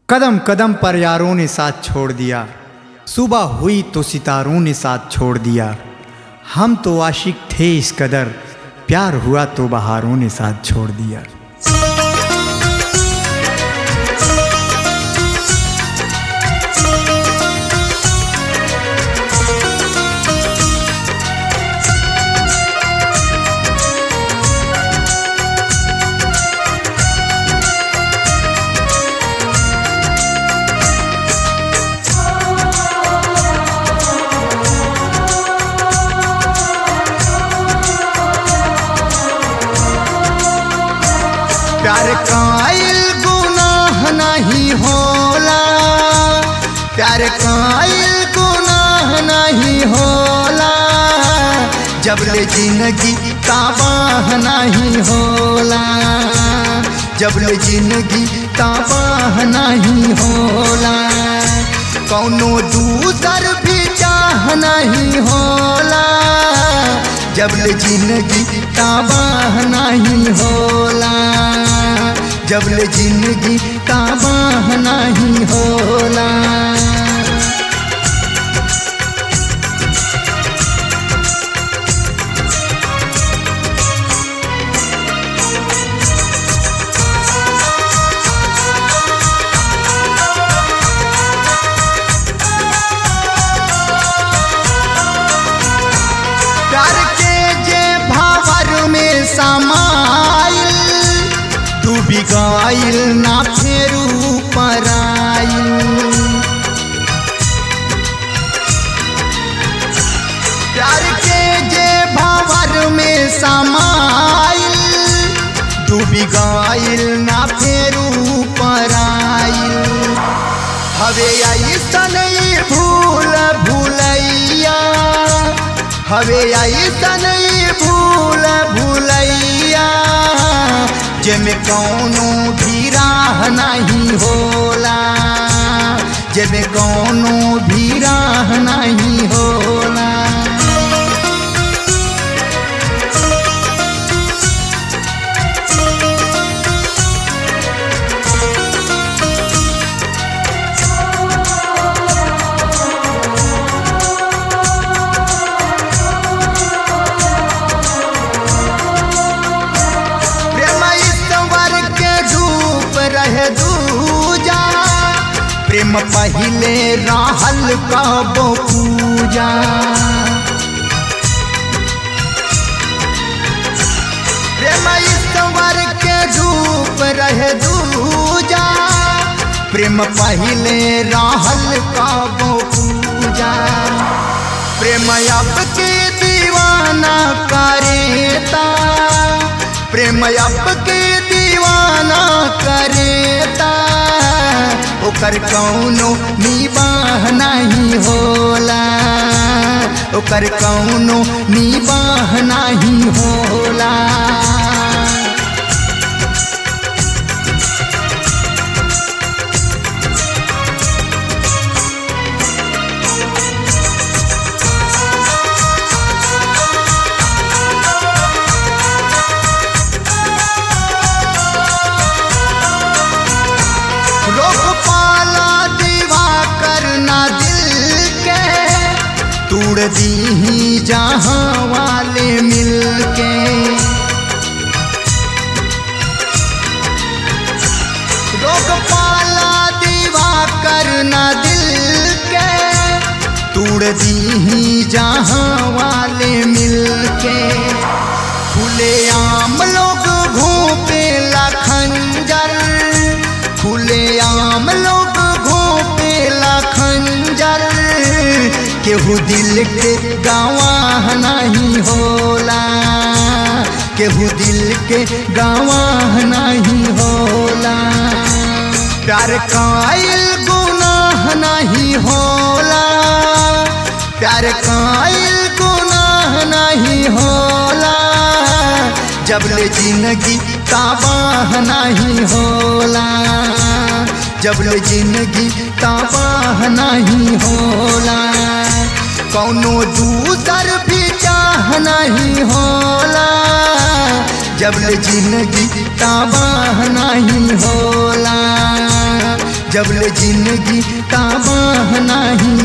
कदम कदम पर यारों ने साथ छोड़ दिया सुबह हुई तो सितारों ने साथ छोड़ दिया हम तो आशिक थे इस कदर प्यार हुआ तो बहारों ने साथ छोड़ दिया प्यार कायल गुनाह नहीं होला प्यार कायल गुनाह नहीं होला जब ले जिंदगी तबाह नहीं होला जब ले जिंदगी तबाह नहीं होला कौनो दूसर भी चाह नहीं होला जब ले जिंदगी तबाह नहीं होला जब ले जिंदगी तबाह नहीं होला प्यार के जे भावर में समाइल डूबी गइल ना फेरू पराइल प्यार के जे भावर में समाइल डूबी गइल ना फेरू पराइल हवे ऐसन ई भूल भूलैया हवे ऐसन ई भूल भूलैया जेमे कौनो भी राह नहीं होला जेमे कौनो भी राह नहीं होला प्रेम ईश्वर के रूप रहे दूजा प्रेम पहिले रहल कबो पूजा प्रेम ईश्वर के रूप रहे दूजा प्रेम पहिले रहल कबो पूजा प्रेम अब के दीवाना करेता प्रेम अब के दीवाना करेता ओकर कौनो निबाह नहीं होला ओकर कौनो निबाह नहीं होला लोग पाला दीवा करना दिल के तोड़ दी ही जहाँ वाले मिल के लोग पाला दीवा करना दिल के तोड़ दी ही जहाँ वाले मिल के खुले आम लोग घोपे खंजर खुले आम लोग घोपे खंजर केहू दिल के गवाह नहीं होला केहू दिल के गवाह नहीं होला प्यार कायल गुनाह नहीं होला प्यार कायल गुनाह नहीं होला जब ले जिंदगी तबाह नहीं होला जब ले जिंदगी तबाह नहीं होला कौनो दूसर भी चाह नहीं होला जब ले जिंदगी तबाह नहीं होला जब ले जिंदगी का बाह नाही